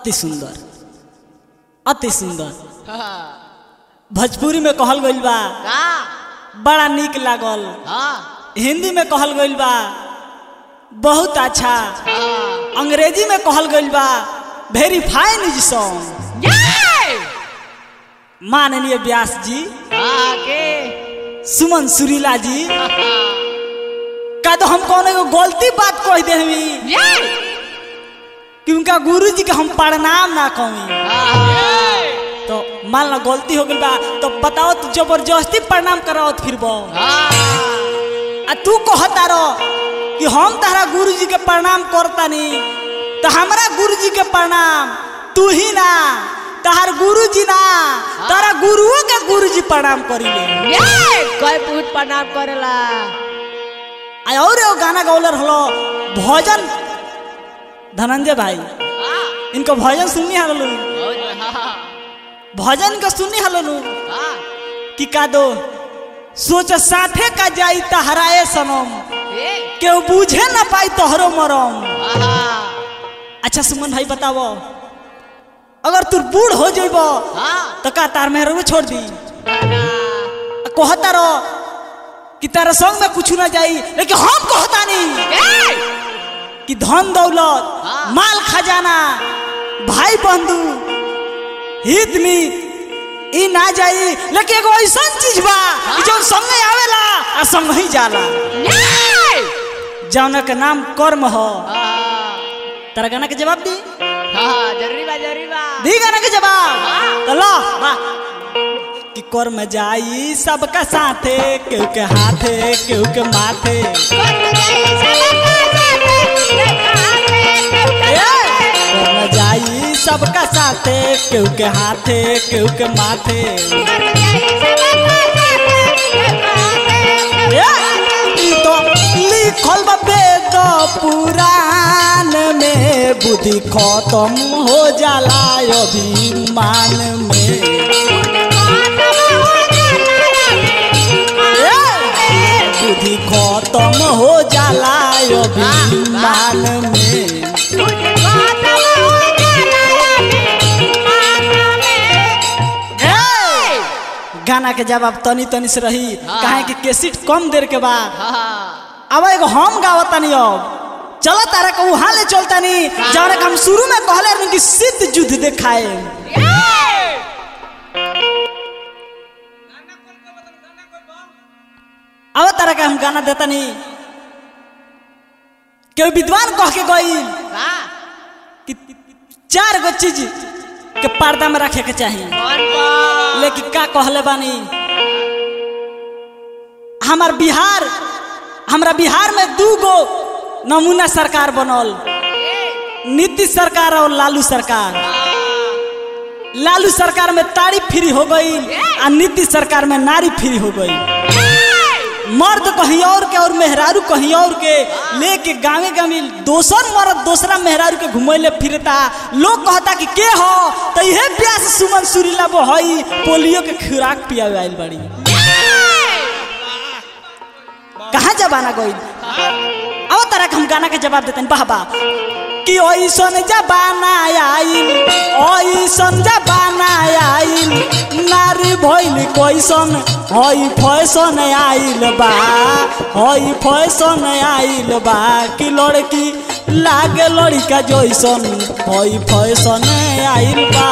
अति सुंदर अति सुंदर भोजपुरी में कहल गइल बा का बड़ा निक लागल हाँ हिंदी में कहल गइल बा बहुत अच्छा हाँ अंग्रेजी में कहल गइल बा वेरी फाइन इज सॉन्ग ये माननीय व्यास जी हाँ के सुमन सुरीला जी का तो हम कौन एगो गलती बात कह दे हमी ये कि उनका गुरु जी के हम प्रणाम ना कही हाँ तो मान लो गलती हो गई बा तो बताओ तू जबरदस्ती प्रणाम कराओ फिर बो हाँ आ तू कहता रहो कि हम तारा गुरु जी के प्रणाम करतानी तो हमारा गुरु जी के प्रणाम तू ही ना तार गुरु जी ना तारा गुरुओं के गुरु जी प्रणाम करीले ये कोई पूत प्रणाम करेला आ और एगो गाना गौलर हलो भजन धनंजय भाई हाँ इनको भजन सुननी हलो हाँ भजन का सुननी हलो हाँ कि का दो सोच साथे का जाई तहराए सनम ये केहू बूझे ना पाई तोहरो मरम हाँ अच्छा सुमन भाई बतावो अगर तू बूढ़ हो जेब हाँ तो का तार मेहर छोड़ दी ना कहता रहो कि तारा संग में कुछ ना जाई लेकिन हम कहता नहीं ये कि धन दौलत हाँ। माल खजाना भाई बंधु हित मित ई ना जाई लेकिन एगो ऐसा चीज बा कि जो संगे आवेला आ संग ही जाला ये जौन के नाम कर्म हो हाँ तारा गाना के जवाब दी हाँ जरूरी बा जरूरी बा दी गाना के जवाब हाँ। तो लो बा कि कर्म जाई सबका साथे केहू के हाथे केहू के माथे ए, कर्म जाई सबका साथे केहू के हाथे केहू के माथे ए, ई तो लिखल बा वेद पुराण में बुद्धि खत्म हो जाला अभिमान में बुद्धि खत्म हो जाला अभिमान में गाना के जवाब तनी तनी से रही हाँ। काहे कि केसिट कम देर के बाद हाँ अब एगो हम गावतानी अब चलो तारा के वहां ले चलतानी जौन के हम शुरू में कहले रहनी कि सिद्ध युद्ध दिखाए अब तारा के हम गाना देतानी केहू विद्वान कह के गई कि चार गो चीज के पर्दा में रखे के चाहिए लेकिन का कहले बानी हमार बिहार हमरा बिहार में दू गो नमूना सरकार बनल नीतीश सरकार और लालू सरकार लालू सरकार में ताड़ी फ्री हो गई और नीतीश सरकार में नारी फ्री हो गई मर्द कहीं और के और मेहरारू कहीं और के लेके गावे गावे दोसर मर्द दूसरा मेहरारू के घुमैले फिरता लोग कहता कि के हो तो इहे प्यास सुमन सुरीला वो हई पोलियो के खुराक पियावे आइल बड़ी कहाँ जबाना गई अब तरह के हम गाना के जवाब देते हैं वाह वाह कि ओइसन जबाना आइल ओइसन जबाना आइल नारी भइल कोइसन हई फैशन आइल बा हई फैशन आइल बा कि लड़की लागे लड़का जैसन हई फैशन आइल बा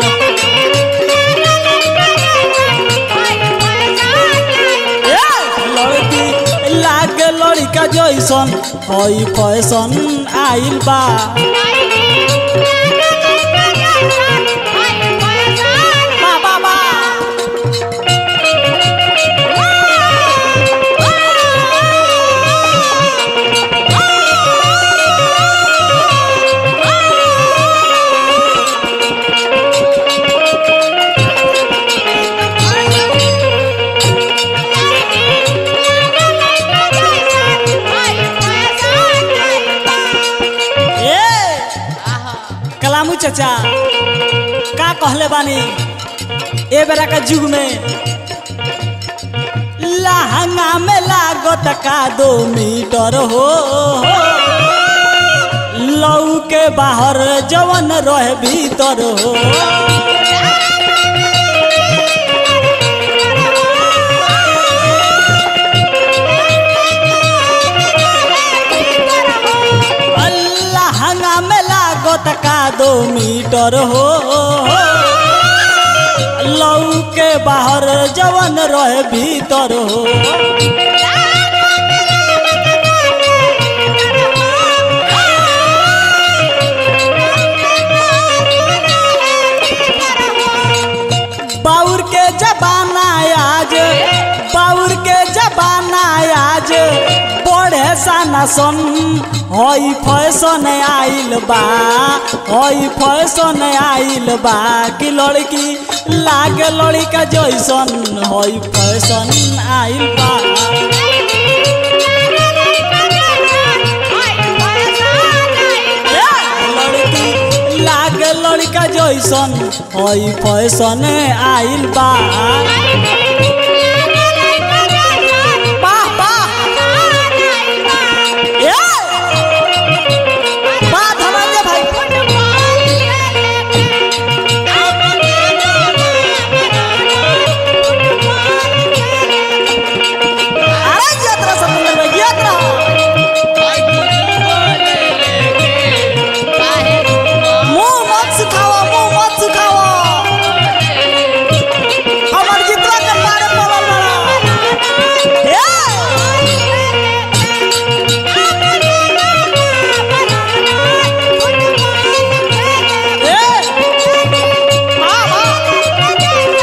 ए, लड़की लागे लड़का जैसन हई फैशन आइल बा बा बा बा ए कलामू चाचा का कहले बानी ए बेरा का युग में लहंगा में लागत का दो मीटर हो लऊ के बाहर जवन रहे भीतर हो अल्लाह हंगा में लागत का दो मीटर हो लऊ के बाहर जवन रहे भीतर हो बाउर के जबाना आज बाउर के जबाना आज बढ़े साना सन हई फैशन आइल बा हई फैशन आइल बा कि लड़की लागे लड़का जैसन हई फैशन आइल बा लड़की लागे लड़का जैसन हई फैशन आइल बा वाह वाह ए वाह धनंजय भाई अरे यात्रा समुद्र में यात्रा मुंह मत सुखावा मुंह मत सुखावा हमर जितना के मारे पड़ल बड़ा ए ए वाह वाह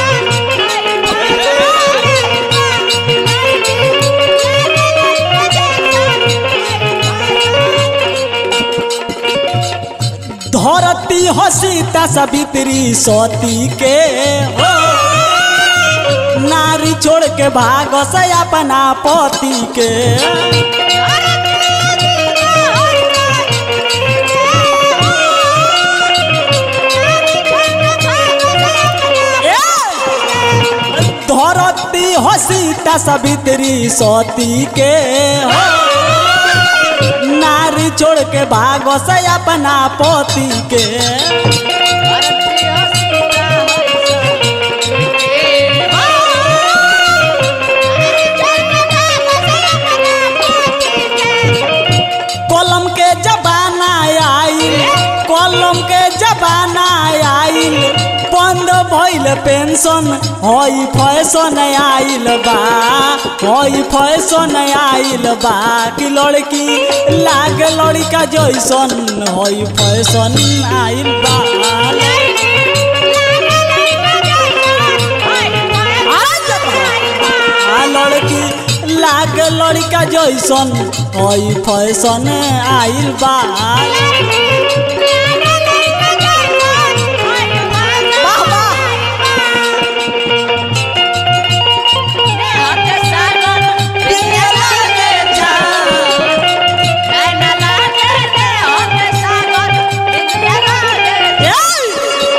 धरती हसीता सवित्री सती के हो नारी छोड़ के भाग से अपना पति के ए! धरती हसीता सवित्री सती के हो नारी छोड़ के भाग से अपना पति के कलम के जबाना आइल कलम के जबाना आइल बंद भइल पेंशन हई फैशन आइल बा हई फैशन आइल बा कि लड़की लाग लड़का जैसन हई फैशन आइल बा आ लड़की लाग लड़का जैसन हई फैशन आइल बा वाह वाह ए!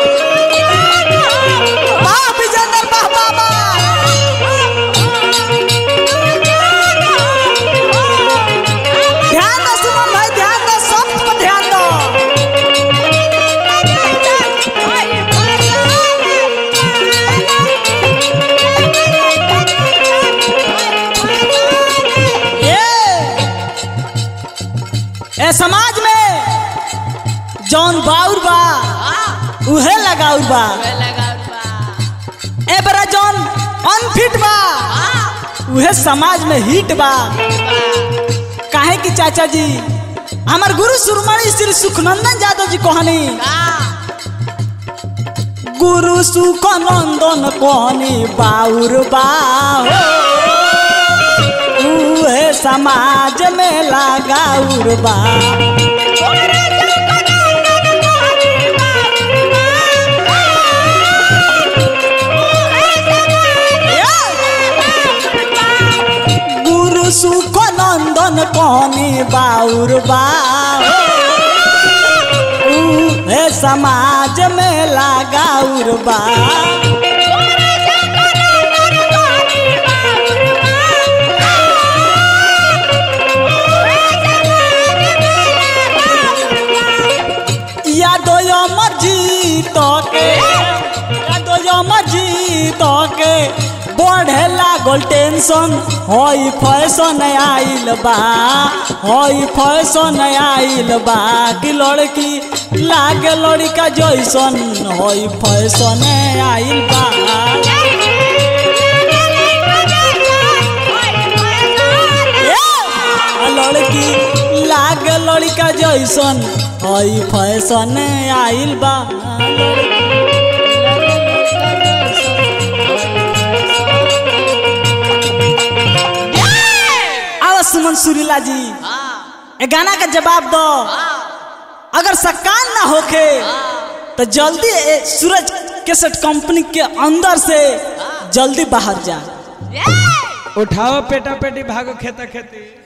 वाह विजेंद्र वाह वाह वाह ध्यान दो सुमन भाई ध्यान दो सब पर ध्यान दो ये ए समाज में जौन बाउर बा उहे लगाउर बा ए बरा जौन अनफिट बा उहे समाज में हिट बा काहे कि चाचा जी हमार गुरु सुरमणि श्री सुखनंदन यादव जी कहनी गुरु सुखनंदन कहनी बाउर बा हो उहे समाज में लगाउर बा गुरु सुखनंदन कहनी बाउर बा हो उहे समाज में लगाउर बा तो के बढ़े लागल टेंशन होई फैशन आइल बा होई फैशन आइल बा कि लड़की लागे लड़का जैसन होई फैशन आइल बा ए, लड़की लागे लड़का जैसन होई फैशन आइल बा आवा सुमन सुरीला जी ए गाना का जवाब दो अगर सकान ना होके तो जल्दी ए सूरज केसेट कंपनी के अंदर से जल्दी बाहर जा उठाओ पेटा पेटी भागो खेता खेती